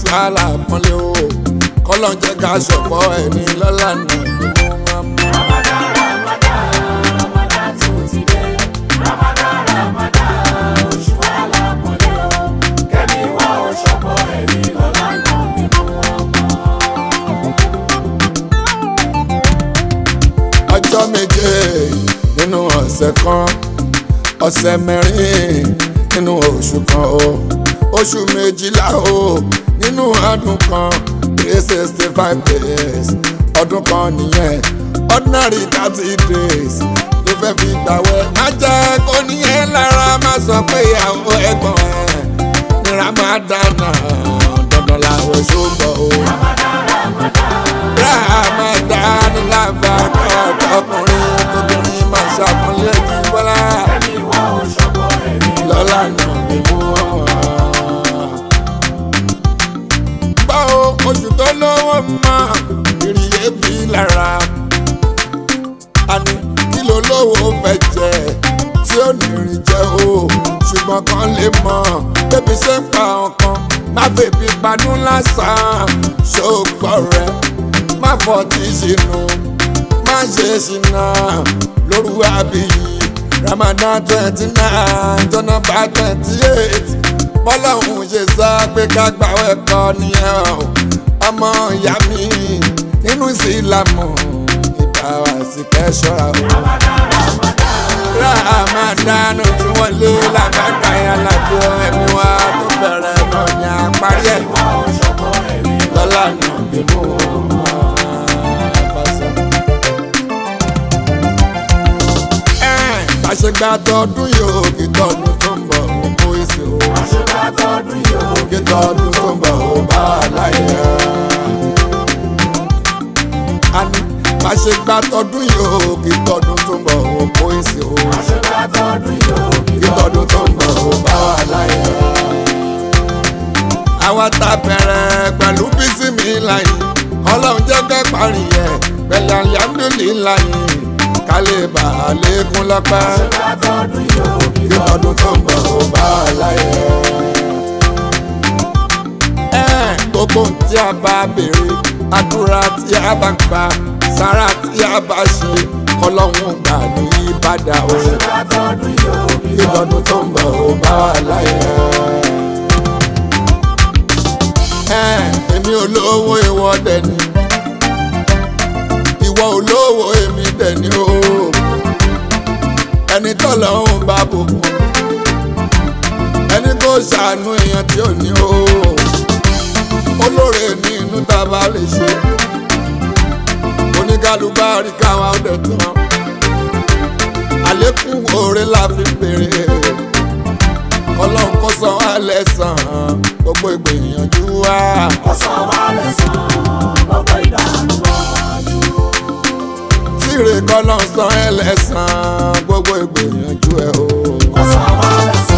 alápọ̀nlé o kọ́lọ́ jẹ́ ká ṣọ̀pọ̀ ẹni lọ́la náà ni mo máa mú. Ramadan, Ramadan, Ramadan tún ti dé. Ramadan, Ramadan, oṣù alápọ̀nlé o. Kẹ́mi wá oṣọ́pọ̀ ẹ̀mí lọ́la náà ni mo mọ̀. ọjọ́ méje nínú ọ̀sẹ̀ kan ọ̀sẹ̀ mẹ́rin nínú oṣù kan o oṣù méjìlá o nínú ọdún kan three sixty five days ọdún kan nìyẹn ordinary thirty days ló fẹ́ fi gbàwẹ̀ má jẹ́ kó níyẹn lára má sọ pé ìyàwó ẹ̀gbọ́n ẹ̀ ní Ramadan dandan làwọn ṣùgbọ́n o. Ramadan lábàkà ọkùnrin tóbìnrin máa ṣàpọ́nlé ní bọ́lá Kẹ́mi wá oṣọ́pọ̀ ẹ̀mí lọ́la náà ni mú wọn. Gbọ́ o, oṣù tó lówó mọ́ ìrìyé bí lára. Àní kí ló lówó fẹ́ jẹ tí ó ní rìn jẹ o. Ṣùgbọ́n kan lè mọ̀ bébí ṣe ń pa ọkàn. Má bèbí panú lásán, ṣògbọ́ rẹ̀. Má fọ́ tí ṣìnú, má ṣe ṣìnà lóru àbíyí. Ramadan twenty nine jọ́nà bá twenty eight bọ́lọ́hún ṣe sọ pé ká gbàwẹ̀ kọ́ nìyẹn o ọmọ ìyá mi nínú ìsìlámù ìgbà wá sí kẹ́sọ́ra o. Ramadan tí wọ́n lé lágbàgbà yẹn lábẹ́ ẹ̀mí wa tó bẹ̀rẹ̀ náà ní àparí ẹ̀ wá oṣọ́pọ̀ ẹ̀mí lọ́la náà bí mo bá sọ. Ẹ̀, bá ṣe gba tọdún yóò kí tọdún tó ń bọ̀ ó kó èsì o. Àṣebá tọdún yóò kí tọdún tó ń bọ̀ ó bá a láyé. a ní bá ṣe gba tọdún yóò kí tọdún tó ń bọ̀ ó kó èsì o. Àṣebá tọdún yóò kí tọdún tó ń bọ̀ ó bá a láyé. àwa ta bẹ̀rẹ̀ pẹ̀lú bísí mi láyé ọlọ́run jẹ́ ká parí ẹ̀ pẹ̀lú alihamudulilayi ká lè bà á lékún lọ́pẹ́ Àṣebá tọdún yóò kí tọdún tó ń bọ̀ ó bá a láyé. ẹ gbogbo ohun tí a bá béèrè àdúrà tí a bá gbà sára tí a bá ṣe kọlọ́hún gbà ní ìbàdà o Àṣebá tọdún yóò kí tọdún tó ń bọ̀ ó bá a láyé. ẹ èmi olówó ìwọ dẹni ìwọ olówó èmi dẹni o ẹni tọ́lọ́hún bá bùkún ẹni tó ṣàánú èèyàn tí ò ní o olóore ní inú tá a bá lè ṣe oníkálùbárí káwa ọdẹ tán àlékún oore la fi béèrè ọlọ́run kó san wá lẹ́sàn-án gbogbo ìgbìyànjú wa Ọ̀sán wa lẹ̀sán, gbogbo ìdààmú wájú. tíre kọ́lọ́run san ẹ́ lẹ́sàn-án gbogbo ìgbìyànjú ẹ o. Ọ̀sán wa lẹ̀sán,